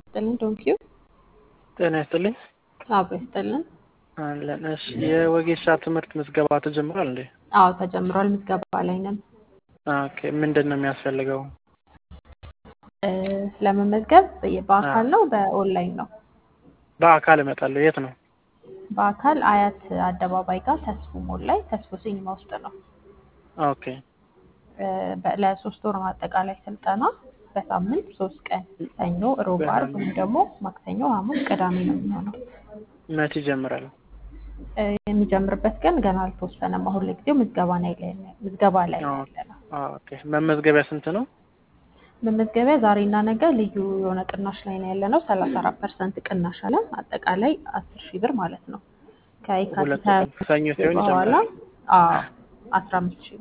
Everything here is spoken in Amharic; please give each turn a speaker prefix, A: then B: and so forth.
A: ይስጥልን ዶንኪዩ
B: ጤና ይስጥልኝ።
A: አብሮ ይስጥልን።
B: አለን። እሺ የወጌሻ ትምህርት ምዝገባ ተጀምሯል እንዴ?
A: አዎ ተጀምሯል። ምዝገባ ላይ ነን።
B: ኦኬ ምንድን ነው የሚያስፈልገው?
A: እ፣ ለመመዝገብ በአካል ነው በኦንላይን ነው?
B: በአካል እመጣለሁ። የት ነው?
A: በአካል አያት አደባባይ ጋር ተስፉ ሞል ላይ ተስፉ ሲኒማ ውስጥ ነው።
B: ኦኬ
A: እ፣ በ- ለሶስት ወር አጠቃላይ ስልጠና በሳምንት ሶስት ቀን ሰኞ፣ ሮብ፣ አርብ ወይም ደግሞ ማክሰኞ፣ ሐሙስ፣ ቅዳሜ ነው የሚሆነው።
B: መቼ ይጀምራል?
A: እ፣ የሚጀምርበት ቀን ገና አልተወሰነም። አሁን ለጊዜው ምዝገባ ላይ ላይ ምዝገባ ላይ ነው ያለነው።
B: ኦኬ መመዝገቢያ ስንት ነው?
A: መመዝገቢያ ዛሬና ነገ ልዩ የሆነ ቅናሽ ላይ ነው ያለነው። ሰላሳ አራት ፐርሰንት ቅናሽ አለ። አጠቃላይ አስር ሺህ ብር ማለት ነው።
B: ሁለት
A: ከየካቲት ሀያ
B: ቀን ሰኞ ሲሆን
A: በኋላ
B: ይጀምራል።
A: አዎ አስራ አምስት ሺህ